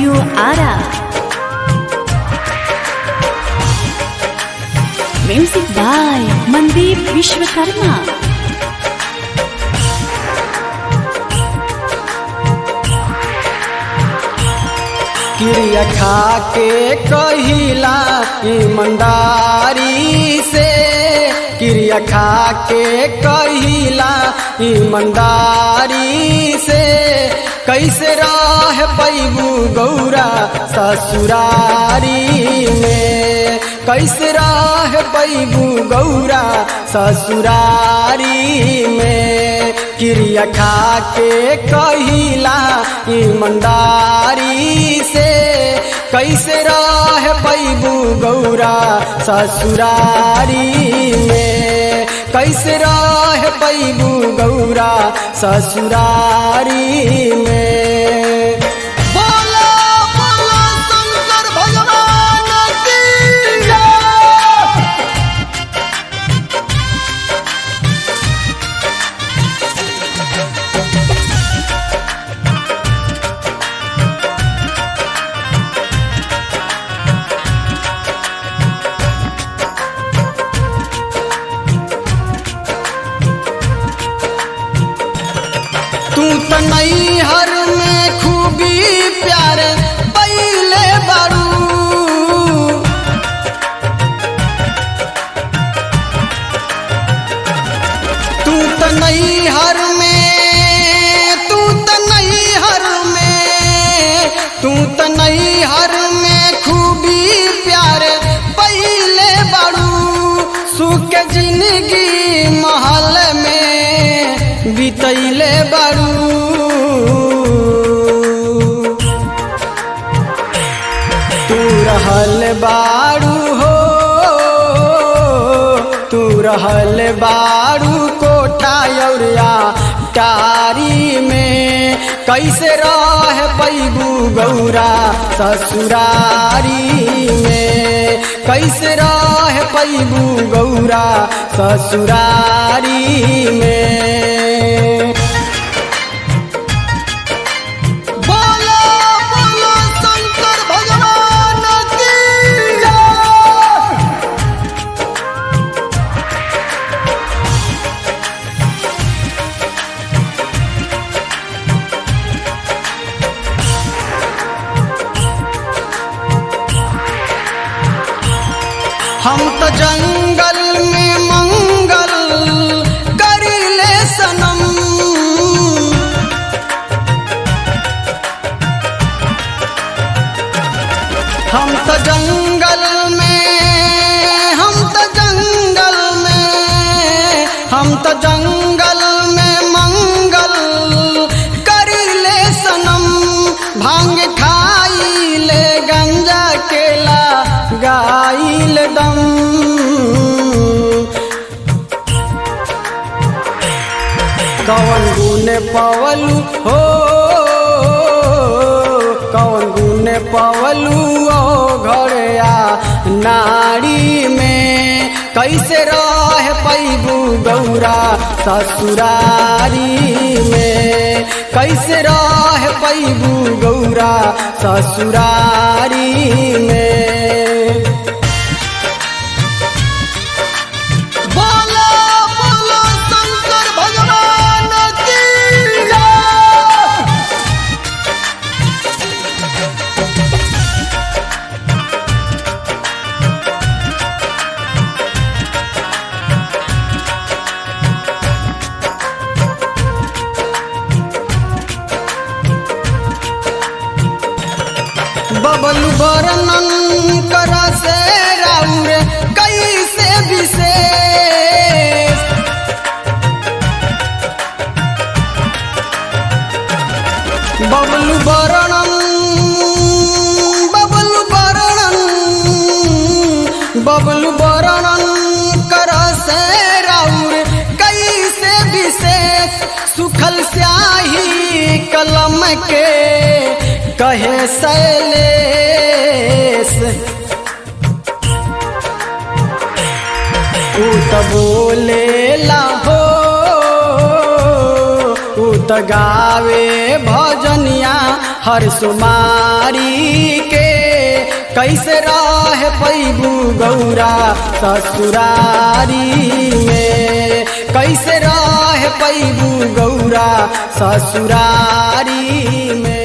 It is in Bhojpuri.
Studio Ara. Music by Mandeep Vishwakarma. क्रिया खा के कहिला ईमानदारी से क्रिया खा के कहिला ईमानदारी से कैसे रह पैबू गौरा ससुरारी में कैसे रह पैबू गौरा ससुरारी में क्रिया खा के कहिला ईमानदारी से कैसे रह पैबू गौरा ससुरारी में कैसे रह पैबू गौरा ससुरारी में बोलो बोलो शंकर भगवान की जय। तू त नैहर में खूबी प्यार पहले बारू तू त नैहर में तू त नैहर में तू त नैहर में खूबी प्यार पहले बारू सुख के जिंदगी महल में बितैले बारू तू रहल बारू हो तू रहल बारू कोठा औरिया टारी में कैसे रह पैबू गौरा ससुरारी में कैसे रह पैबू गौरा ससुरारी में बोलो बोलो शंकर भगवान की जय। हम तो जंगल में मंगल करिले सनम हम तो जंगल में हम तो जंगल में हम तो जंगल में मंगल करिले सनम भांग खाइले गंजा केला गाइल दम कवन गुण पवलू हो कवन गुण पवलू ओ घड़या नारी में कैसे रह पैबू गौरा ससुरारी में कैसे रह पैबू गौरा ससुरारी में बोलो बोलो शंकर भगवान की जय। बबलू वर्णन कर से राउर कैसे विशेष बबलू वर्णन बबलू वर्णन बबलू वर्णन कर से राउर कैसे विशेष सुखल स्याही कलम के कहे शैलेश ऊ त बोलेला हो ऊ त गावे भजनिया हर सुमारी के कैसे रह पैबू गौरा ससुरारी में कैसे रह पैबू गौरा ससुरारी में